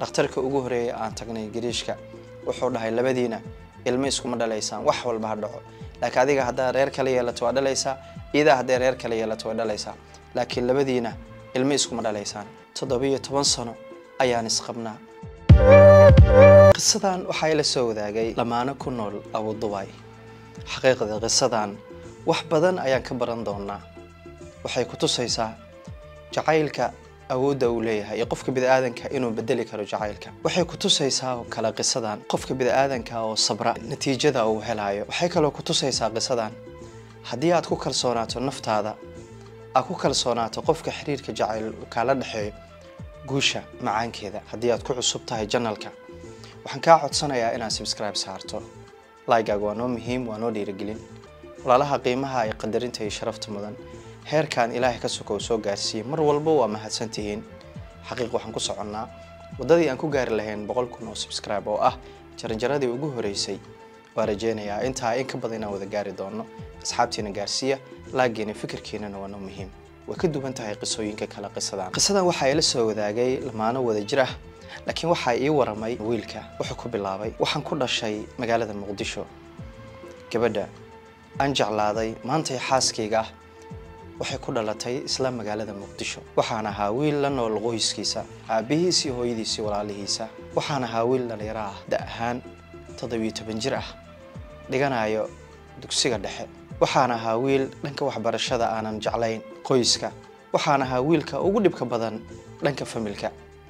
dhakhtarka ugu horeeya aan tagnay gariishka wuxuu dhahay labadiina ilmo iskuma dhalaysaan wax walba ha dhaco laakiin adiga haddaa reer kala yeelato waa dhalaysaa iyadaa hadday reer kala yeelato way dhalaysaa laakiin labadiina ilmo iskuma dhalaysaan toddobiyo toban sano ayaan isqabnaa qisadan waxaa ila soo wadaagay lamaano ku nool abudubay xaqiiqda qisadan wax badan ayaan ka baran doonaa waxay ku tusaysaa jacaylka awoodda uu leeyahay iyo qofka bini'aadanka inuu bedeli karo jacaylka waxay ku tusaysaa oo kale qisadan qofka bini'aadanka oo sabra natiijada uu helayo waxay kaloo ku tusaysaa qisadan haddii aad ku kalsoonaato naftaada aad ku kalsoonaato qofka xiriirka jacayl uu kaala dhexeeyo guusha macaankeeda haddii aad ku cusub tahay janalka waxaan kaa codsanayaa inaad subscribe saarto laygaaga waa noo muhiim waa noo dhiirigelin walaalaha qiimaha ay qadarinta iyo sharafta mudan heerkan ilaahay ka sokow soo gaarsiiyey mar walba waa mahadsan tihiin xaqiiq waxaan ku soconnaa waddadii aan ku gaari lahayn boqol kun oo subscribe oo ah jaranjaradii ugu horeysay waa rajeynayaa intaa in ka badan inaan wada gaari doono asxaabtiina gaarsiiya laagiina fikirkiinana waa noo muhiim way ka duwan tahay qisooyinka kale qisadan qisadan waxaa ila soo wadaagay lamaano wada jir ah laakiin waxaa ii waramay wiilka wuxuu ku bilaabay waxaan ku dhashay magaalada muqdisho gabadha aan jeclaaday maantay xaaskayga ah waxay ku dhalatay isla magaalada muqdisho waxaan ahaa wiil la nool qoyskiisa aabbihiis iyo hooyadiis iyo walaalihiisa waxaan ahaa wiil dhalinyaro ah da ahaan toddobiyo toban jir ah dhiganayo dugsiga dhexe waxaan ahaa wiil dhanka waxbarashada aanan jeclayn qoyska waxaan ahaa wiilka ugu dhibka badan dhanka familka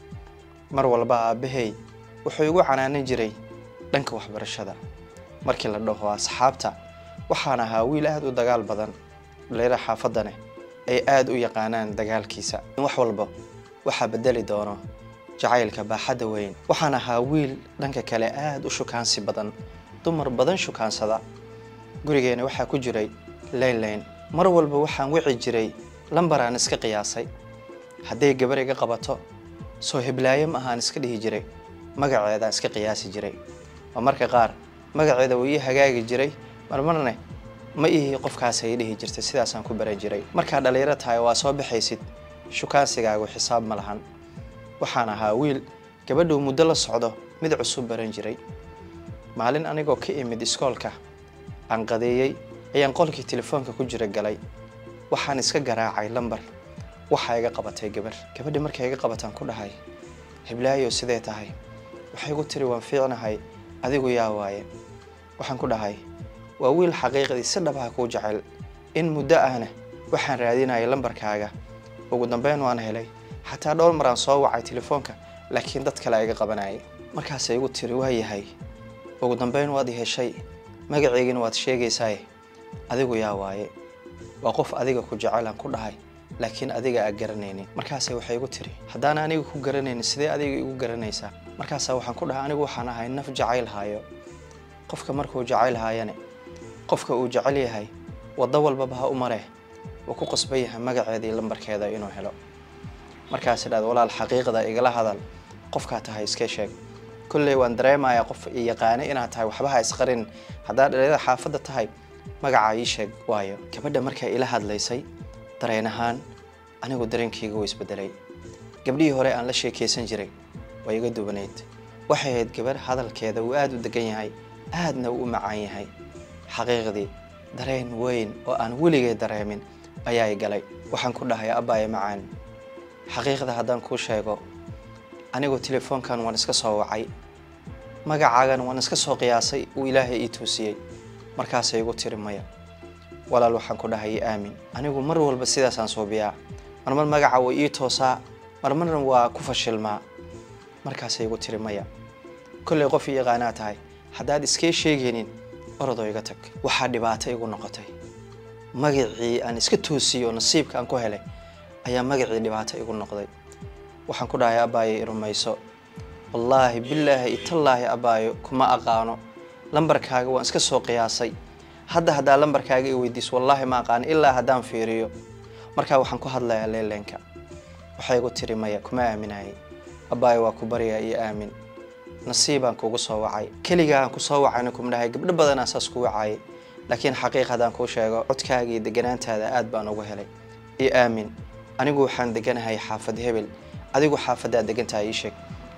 mar walba aabbahay wuxuu igu canaanan jiray dhanka waxbarashada markii la dhaho asxaabta waxaan ahaa wiil aada u dagaal badan dhalinyaro xaafadane ay aada u yaqaanaan dagaalkiisa wax walba waxaa bedeli doono jacaylka baaxadda weyn waxaan ahaa wiil dhanka kale aada u shukaansi badan dumar badan shukaansada gurigeena waxaa ku jiray laynlayn mar walba waxaan wici jiray lambar aan iska qiyaasay hadday gabar iga qabato soo heblaayo ma ahaan iska dhihi jiray magaceedaan iska qiyaasi jiray oo marka qaar magaceeda wuu ii hagaagi jiray marmarne ma ihii qofkaas ay dhihi jirtay sidaasaan ku baran jiray markaad dhalinyaro tahay waa soo baxaysid shukaansigaagu xisaab ma lahan waxaan ahaa wiil gabadhuu muddo la socdo mid cusub baran jiray maalin anigoo ka imid iskoolka aan qadeeyey ayaan qolkii telefoonka ku jira galay waxaan iska garaacay lambar waxaa iga qabatay gabar gabadhi markay iga qabataan ku dhahay hiblaayo sidee tahay waxay igu tiri waan fiicnahay adigu yaa waaye waxaan ku dhahay waa wiil xaqiiqdii si dhabaha kuu jecel in muddo ahna waxaan raadinayay lambarkaaga ugu dambeyn waan helay xataa dhowr maraan soo wacay telefoonka laakiin dad kale iga qabanayay markaasay igu tiri waa yahay ugu dambeyn waad i heshay magaceygina waad sheegaysaaye adigu yaa waaye waa qof adiga ku jecelaan ku dhahay laakiin adiga aa garanaynin markaase waxay igu tiri haddaan aniga ku garanaynin sidee adiga igu garanaysaa markaasaa waxaan ku dhahay anigu waxaan ahay naf jacayl haayo qofka markuu jacayl haayane qofka uu jecel yahay waddo walbaba ha u maree wuu ku qasban yahay magaceeda iyo lambarkeeda inuu helo markaas idhahda walaal xaqiiqda igala hadal qofkaa tahay iska sheeg kolley waan dareemayaa qof i yaqaane inaad tahay waxba ha isqarin haddaad dhalinyada xaafadda tahay magacaa ii sheeg waayo gabadha markay ila hadlaysay dareen ahaan anigu dareenkayga wuu isbedelay gabdhihii hore aan la sheekaysan jiray waa iga duwanayd waxay ahayd gabar hadalkeeda uu aada u degan yahay aadna uu u macaan yahay xaqiiqdii dareen weyn oo aan weligay dareemin ayaa i galay waxaan ku dhahay abbaaye macaan xaqiiqda haddaan kuu sheego anigu telefoonkan waan iska soo wacay magacaagan waan iska soo qiyaasay uu ilaahay ii toosiyey markaasay igu tiri maya walaal waxaan ku dhahay aamin anigu mar walba sidaasaan suubiyaa marmar magaca way ii toosaa marmarna waa ku fashilmaa markaasay igu tiri maya kollay qof ii yaqaanaa tahay haddaad iskay sheegaynin orodoo iga tag waxaa dhibaato igu noqotay magacii aan iska toosiyey oo nasiibka aan ku helay ayaa magacii dhibaato igu noqday waxaan ku dhahay abbaayo i rumayso wallaahi bilaahi itallaahi abbaayo kuma aqaano lambarkaaga waan iska soo qiyaasay hadda haddaa lambarkaaga i weydiiso wallaahi ma aqaano ilaa haddaan fiiriyo markaa waxaan ku hadlayaa leeleenka waxay igu tiri maya kuma aaminayay abbaayo waa ku baryaa iyo aamin nasiibaan kugu soo wacay keligaa aan ku soo wacayna kuma dhahay gabdho badanaa saas ku wacayay laakiin xaqiiq haddaan kuu sheego codkaaga iyo deganaantaada aad baan ugu helay iyo aamin anigu waxaan deganahay xaafad hebel adigu xaafaddaad degantahay ii sheeg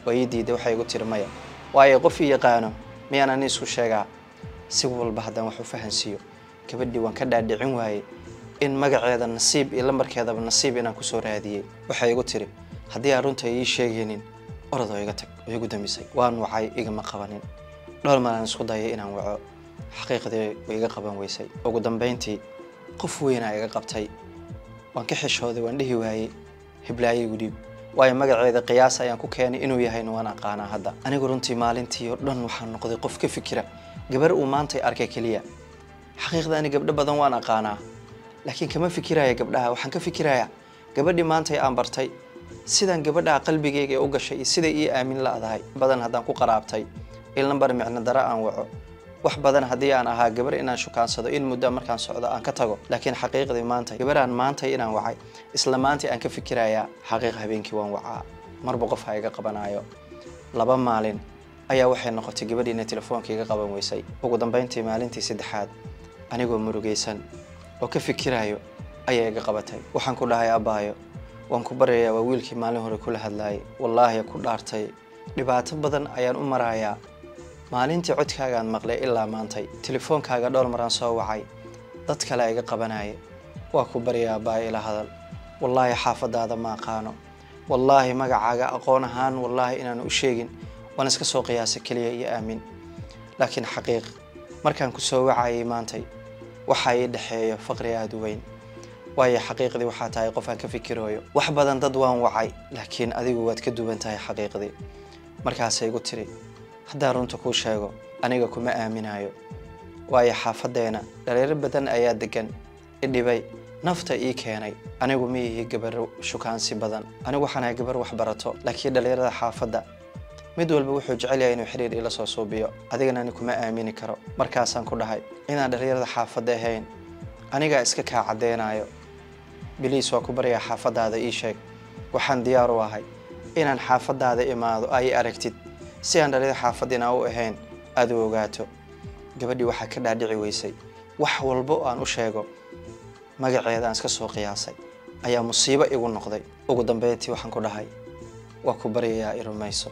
waa ii diiday waxay igu tiri maya waayo qof ii yaqaano miyaan ani isku sheegaa si walba haddaan wax u fahansiiyo gabadhii waan ka dhaadhicin waayey in magaceeda nasiib iyo lambarkeedaba nasiib inaan kusoo raadiyey waxay igu tiri haddii aan runta ii sheegaynin orodoo iga tag oo igu damisay waan wacay igama qabanin dhowr malaan isku dayay inaan waco xaqiiqdii way iga qaban weysay ugu dambayntii qof weynaa iga qabtay waan ka xishooday waan dhihi waayey hiblaayo igu dhiib waayo magaceeda qiyaas ayaan ku keenay inuu yahayna waan aqaanaa hadda anigu runtii maalintii oo dhan waxaan noqday qof ka fikira gabar uu maantay arkay keliya xaqiiqda ani gabdho badan waan aqaanaa laakiin kama fikiraya gabdhaha waxaan ka fikirayaa gabadhii maantay aan bartay sidaan gabadhaha qalbigayga u gashay iyo siday ii aamin la-dahay badan haddaan ku qaraabtay in lambar micno daro aan waco wax badan haddii aan ahaa gabar inaan shukaansado in muddo markaan socdo aan ka tago laakiin xaqiiqdii maanta gabaraan maantay inaan wacay isla maantay aan ka fikirayaa xaqiiq habeenkii waan wacaa marba qof ha iga qabanayo laba maalin ayaa waxay noqotay gabadhii inay telefoonka iga qaban weysay ugu dambayntii maalintii saddexaad anigoo murugaysan oo ka fikirayo ayay iga qabatay waxaan ku dhahay abbaayo waan ku baryayaa waa wiilkii maalin hore kula hadlaayay wallaahi ku dhaartay dhibaato badan ayaan u marayaa maalintii codkaagaan maqlay ilaa maantay telefoonkaaga dhowr maraan soo wacay dad kale iga qabanaya waa ku baryaa abbaayo ila hadal wallaahi xaafadaada ma aqaano wallaahi magacaaga aqoon ahaan wallaahi inaan u sheegin waan iska soo qiyaasa keliya iyo aamin laakiin xaqiiq markaan ku soo wacayay maantay waxaa ii dhexeeya faqri aada u weyn waayo xaqiiqdii waxaa tahay qof aan ka fikirooyo wax badan dad waan wacay laakiin adigu waad ka duwan tahay xaqiiqdii markaasay igu tiri haddaan runta kuu sheego aniga kuma aaminayo waayo xaafaddeena dhaliiro badan ayaa degan idhibay nafta ii keenay anigu ma ihi gabar shukaansi badan anigu waxaan ahay gabar wax barato laakiin dhalinyarada xaafadda mid walba wuxuu jecel yahay inuu xiriir ila soo suubiyo adigana ani kuma aamini karo markaasaan ku dhahay inaan dhalinyarada xaafadda ahayn anigaa iska kaa caddeynayo biliis waa ku baryaa xaafaddaada ii sheeg waxaan diyaar u ahay inaan xaafaddaada imaado ay aragtid si aan dhalinyarada xaafadina u ahayn aada u ogaato gabadhii waxaa ka dhaadhici weysay wax walba oo aan u sheego magaceeda aan iska soo qiyaasay ayaa musiibo igu noqday ugu dambeyntii waxaan ku dhahay waa ku baryayaa i rumayso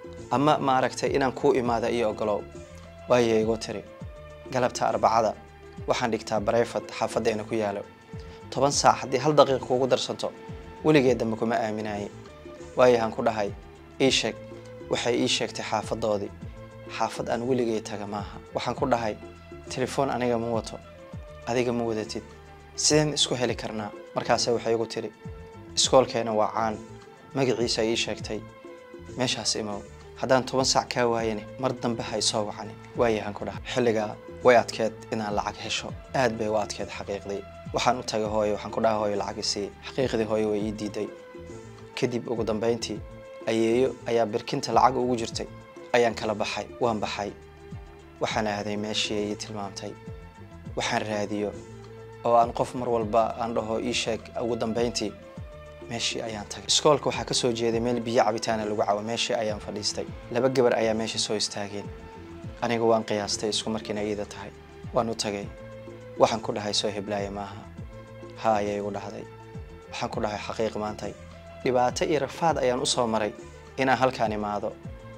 ama ma aragtay inaan kuu imaada iyo ogolow waayo igu tiri galabta arbacada waxaan dhigtaa bareyfad xaafaddeena ku yaalo toban saac haddii hal daqiiqa kuugu darsanto weligeed dambe kuma aaminaye waayahaan ku dhahay ii sheeg waxay ii sheegtay xaafadoodii xaafad aan weligay taga maaha waxaan ku dhahay telefoon aniga ma wato adiga ma wadatid sideen isku heli karnaa markaase waxay igu tiri iskoolkeena waa caan magaciisa ii sheegtay meeshaas imow haddaan toban saac kaa waayane mar dambe hay soo wacani waayahaan ku dhahay xilligaa way adkeed inaan lacag hesho aad bay u adkeed xaqiiqdii waxaan u tagay hooyo waxaan ku dhahay hooyo lacag isii xaqiiqdii hooyo way ii diiday kadib ugu dambayntii ayeeyo ayaa birkinta lacag ugu jirtay ayaan kala baxay waan baxay waxaan aaday meeshii ay ii tilmaamtay waxaan raadiyo oo aan qof mar walba aan dhaho ii sheeg ugu dambayntii meeshii ayaan tagay iskoolka waxaa ka soo jeeday meel biyo cabitaana lagu cawo meeshii ayaan fadhiistay laba gabar ayaa meesha soo istaageen aniga waan qiyaastay isku markiina iida tahay waan u tagay waxaan ku dhahay soo heblaaya maaha ha ayay igu dhahday waxaan ku dhahay xaqiiq maantay dhibaato iyo rafaad ayaan u soo maray inaan halkaan imaado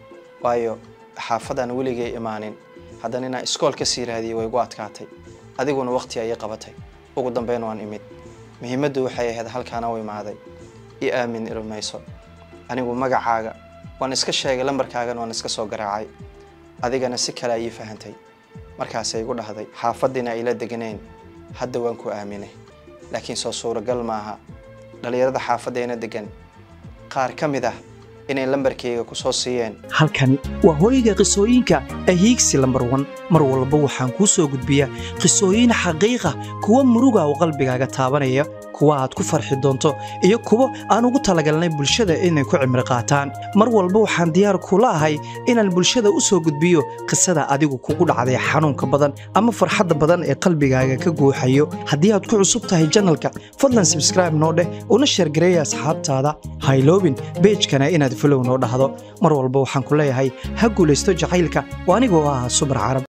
waayo xaafadaan weligay imaanin haddana inaan iskool ka sii raadiyay way igu adkaatay adiguna waqti ayay qabatay ugu dambeyn waan imid muhiimaddu waxay ahayd halkaana u imaaday i aamin irumayso anigu magacaaga waan iska sheegay lambarkaagana waan iska soo garaacay adigana si kale ayii fahantay markaasay igu dhahday xaafaddiina ayla deganayn hadda waan ku aaminay laakiin soo suuragal maaha dhallinyarada xaafaddeena degan qaar ka mid ah inay lambarkayga ku soo siiyeen halkani waa hooyga qisooyinka ahiigsi lambar wan mar walba waxaan kuu soo gudbiyaa qisooyin xaqiiqa kuwa muruga oo qalbigaaga taabanaya kuwa aad ku farxi doonto iyo kuwo aan ugu talagalnay bulshada inay ku cimri qaataan mar walba waxaan diyaar kula ahay inaan bulshada u soo gudbiyo qisada adigu kugu dhacday xanuunka badan ama farxadda badan ee qalbigaaga ka guuxayo haddii aad ku cusub tahay janalka fadlan sabskraibe noo dheh una sheergareeya asxaabtaada hayloobin beejkana inaad folow noo dhahdo mar walba waxaan ku leeyahay ha guulaysto jacaylka oo anigoo ah subar carab